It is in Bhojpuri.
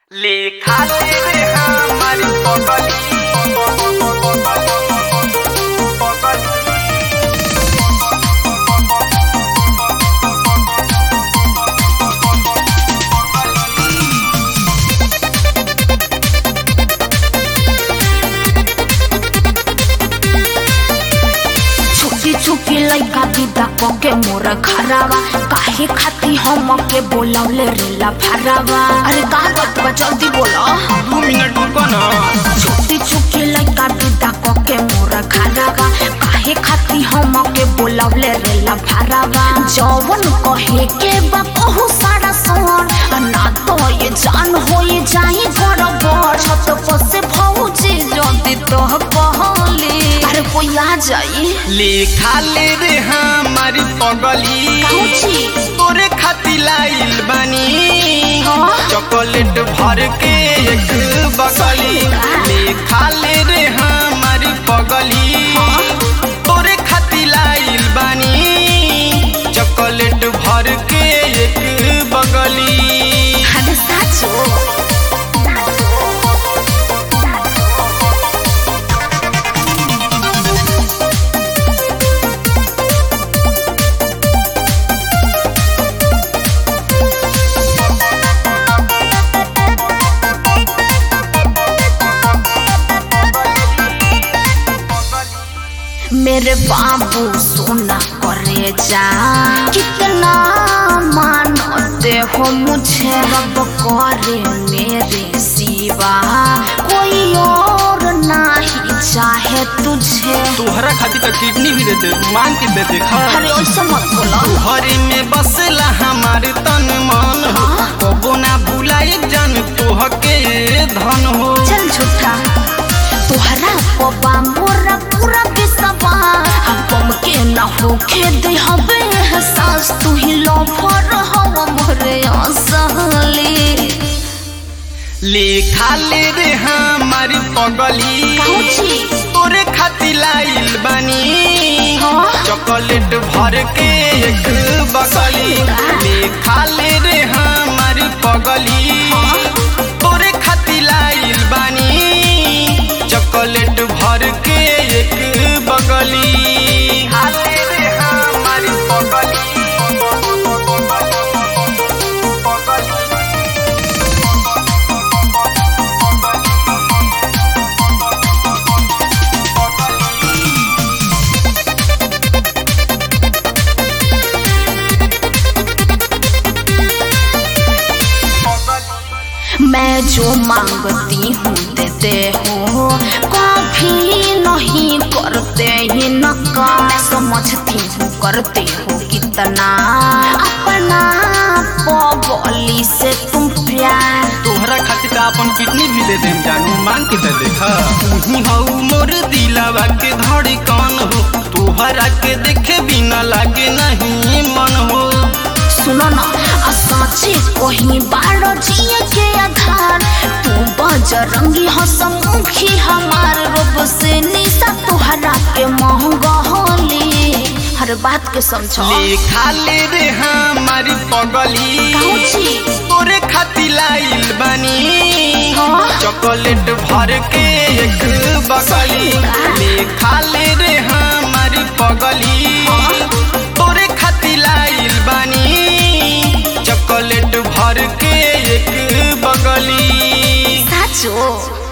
लिखा रे हमारी पगली छुकी छुकी लइका विदा के मोर खरावा काहे खाती हम के बोलौले रेला फरावा अरे का बात बा जल्दी बोलो दू मिनट रुको ना छुकी छुकी लइका विदा के मोर खरावा काहे खाती हम के बोलौले रेला फरावा जवन कहे के बा कहू सारा सोन आ ना तो ये जान हो ये जाई बड़ छत पर से भौजी जल्दी तो कहली अरे कोई आ जाई लिखा ले रे हमारी पगली काउची तोरे खाती लाइल बानी हाँ? चॉकलेट भर के एक बगली लिखा ले रे हमारी पगली तोरे खाती लाइल बानी चॉकलेट भर के एक बगली अरे साचो मेरे बाबू सोना करे जा कितना मानते हो मुझे रब करे मेरे सिवा कोई और नहीं चाहे तुझे तोहरा खातिर तो किडनी भी दे दे मांग के दे दे खा अरे ऐसा मत बोलो घरे में बसला हमार तन मन हो कबो ना भुलाए जान तोह के धन हो चल झूठा तोहरा पबा मोरा पूरा बिसवा हम के न होखे दे हबे एहसास तू ही लफर हवा मोरे असली लिखा ले रे हमारी पगली काउची तोरे खातिर लाइल बानी हाँ? चॉकलेट भर के एक बगली लिखा ले रे हमारी पगली तोरे खातिर लाइल बानी चॉकलेट भर के एक बगली खाले रे हमारी पगली मैं जो मांगती हूँ देते हो कभी नहीं करते ही नकार समझती हूँ करते हो कितना अपना पगली से तुम प्यार तोहरा खातिर तो अपन किडनी भी दे देम जानू मांग के दे देखा तू हऊ मोर दिलवा के धड़कन हो तोहरा के देखे बिना लागे नहीं मन हो सुनो ना आ साँचे कहीं बारो जिए के आधार तू बजरंगी हसमुखी हमार रूप से निशा तोहरा के महंगा होली हर बात के समझो लिखा ले रे हमारी पगली काउची तोरे खातिर लाइल बानी हाँ? चॉकलेट भर के एक बगली लिखा ले रे हमारी पगली तोरे खातिर लाइल बानी चॉकलेट भर के एक बगली साचो